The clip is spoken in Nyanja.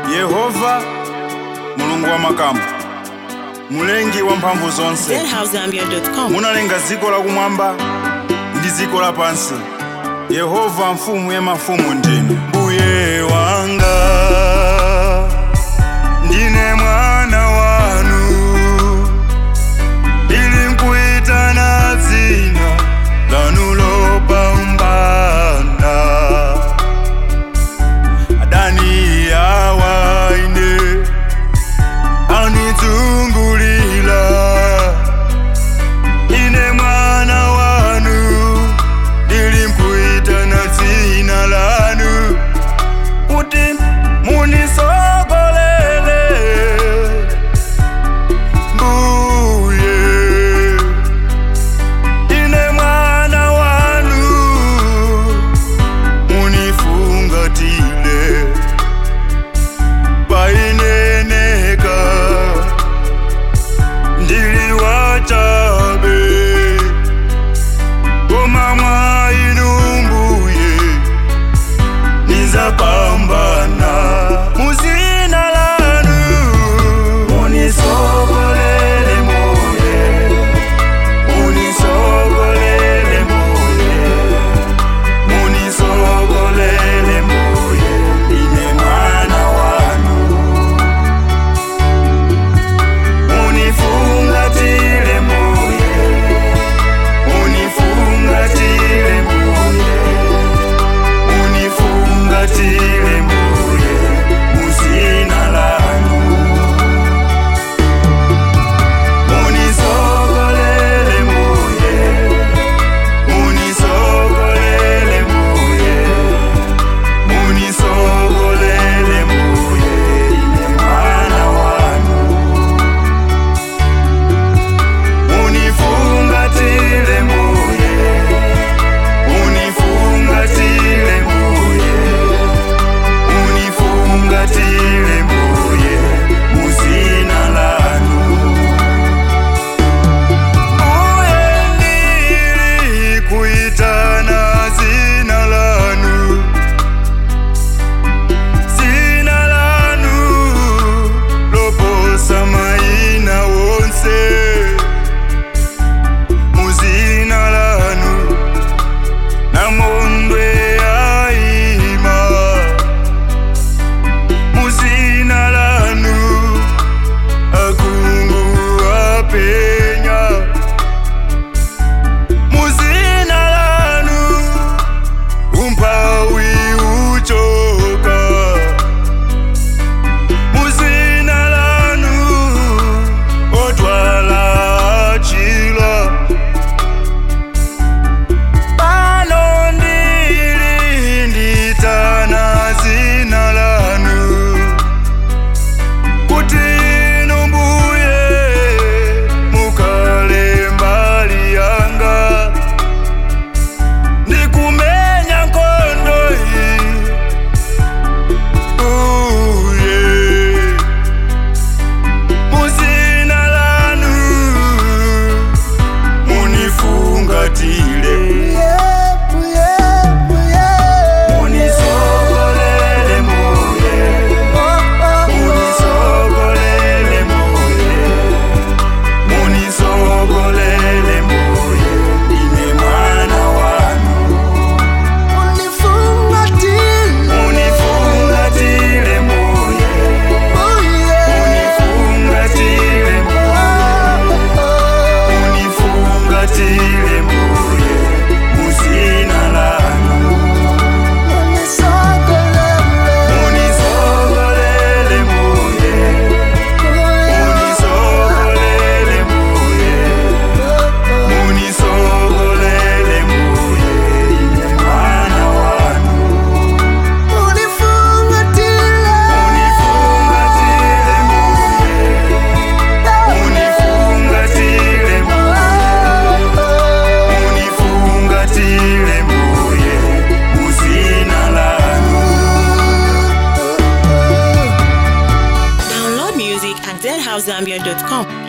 yehova mulungu wa makamu mulengi wa mphamvu zonse zhousegambia.com. munalenga dziko lakumwamba ndi dziko lapansi yehova mfumu ya mafumu ndinu mbuye wanga ndine mwana wanu ili mkuitana dzina lanu lopambana adani yawaine anizungulila ine mwana wanu ili mkuitana dzina lanu kuti munisogolele mbuye ine mwana wanu munifungatile paineneka ndili wachabe koma mwa inu mbuye nizapambana muzina lanu munisogolele mbuye munisogolele mbuye munisogolele mbuye ine mwana wanu unifungatile mbuye unifungatile mbuye unifungatile mbuye muzina lanu unisogolele mbuye unisogolele mbuye unisogolele mbuye ine mwana wanu unifungatile mbuye unifungatile mbuye unifungatile mbuye muzina lanu mbuye ndili kuitana zina lanu zina lanu loposa maina wonse muzina lanu namondwe yaima muzina lanu akungu apenya muzina lanu umpawi uchoka muzina lanu otwala achila pano ndili nditana zina lanu kuti inu mbuye mukale mbali yanga ndikumenya nkhondo iyi uye muzina lanu munifungatile munisogolele muye munisogolele muye munisogolele muye ine mwana wanu munifungatile muye munifungatile munifungatile muye muzina lanu munisokolele muye munisokolele muye munisokolele muye ine mwana wanu munifungatile muye munifungatile muye munifungatile muye muzina lanu Download music at zhousegambia.com.